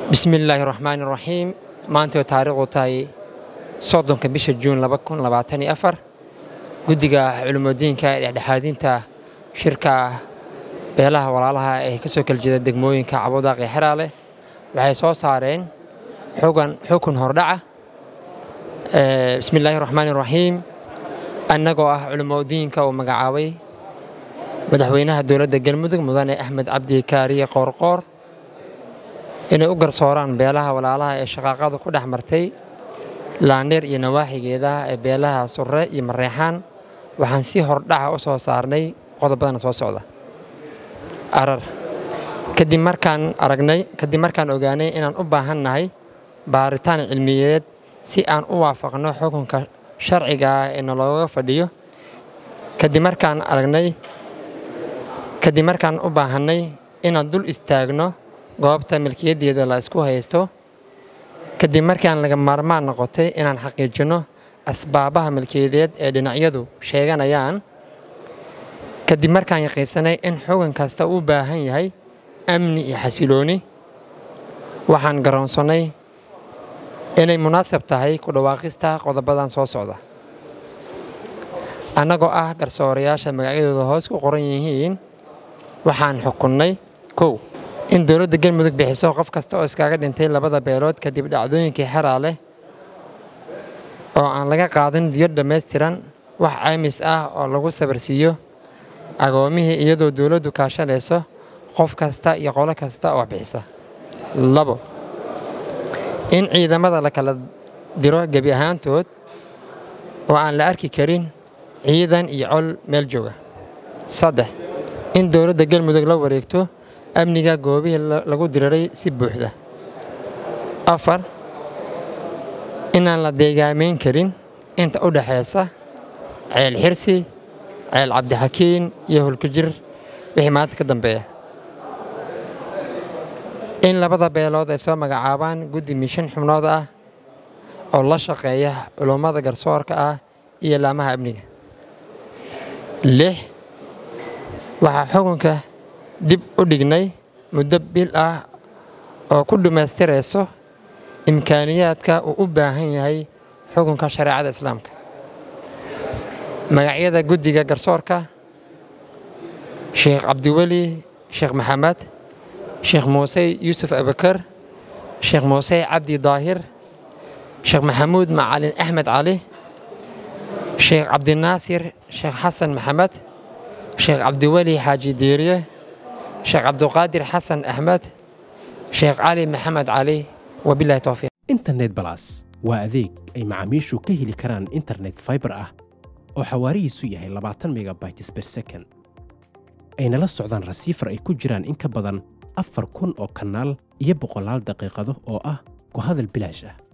bismillaahi raxmaani raxiim maantay taariikhdu tahay soddonka bisha juun guddiga culimadiinka ee dhexdhexaadinta shirka beelaha walaalaha ee ka soo kala jeeda degmooyinka cabudaaq iyo xeraale waxay soo saareen xukun hordhaca bismillaahi raxmaani raxiim annagoo ah culimadiinka uu magacaabay madaxweynaha dowladda galmudug mudane axmed cabdi kaariye qoorqoor inay u garsooraan beelaha walaalaha ee shaqaaqadu ku dhex martay laandheer iyo nawaaxigeeda ee beelaha surre iyo mareexaan waxaan si hordhaca u soo saarnay qodobadana soo socda arar kadib markaan aragnay kadib markaan ogaanay inaan u baahan nahay baaritaan cilmiyeed si aan u waafaqno xukunka sharciga ah ee nalooga fadhiyo kadib markaan aragnay kadib markaan u baahannay inaan dul istaagno goobta milkiyaddeeda la isku haysto kadib markaan laga maarmaan noqotay inaan xaqiijinno asbaabaha milkiyadeed ee dhinacyadu sheeganayaan kadib markaan yaqiinsanay in xugun kasta uu baahan yahay amni iyo xasilooni waxaan garoonsannay inay munaasab tahay ku dhawaaqista qodobadan soo socda annagoo ah garsoorayaasha magacyadooda hoos ku qoran yihiin waxaan xukunnay kow in dowladda galmudug bixiso qof kasta oo iskaga dhintay labada beelood kadib dhacdooyinkii xeraale oo aan laga qaadin diyo dhammaystiran wax caymis ah oo lagu sabarsiiyo agoomihii iyadoo dowladdu kaashanayso qof kasta iyo qolo kasta oo bixisa labo in ciidamada la kala diro gebi ahaantood oo aan la arki karin ciidan iyo col meel jooga saddex in dowladda galmudug la wareegto amniga goobihii lagu diriray si buuxda afar inaan la deegaamayn karin inta u dhexaysa ceel xirsi ceel cabdixakiin iyo hulkujir wixii maanta ka dambeeya in labada beelood ay soo magacaabaan guddi mishan xubnood ah oo la shaqeeya culummada garsoorka ah iyo laamaha amniga lix waxaa xukunka dib u dhignay muddo bil ah oo ku dhammaystirayso imkaaniyaadka uu u baahan yahay xukunka shareecada islaamka magacyada guddiga garsoorka sheekh cabdiweli sheekh maxamed sheekh muuse yuusuf abakar sheekh muuse cabdi daahir sheekh maxamuud macalin axmed cali sheekh cabdinaasir sheekh xasan maxamed sheekh cabdiweli xaaji diiriye sheekh cabduqaadir xasan axmed sheekh cali maxamed cali wabilahi towfiiq internet balas waa adeeg ay macaamiishu ka heli karaan internet faibar ah oo xawaarihiisu yahay labaatan megabytes ber second ayna la socdaan rasiifar ay ku jiraan in ka badan afar kun oo kanaal iyo boqolaal daqiiqado oo ah ku hadal bilaash ah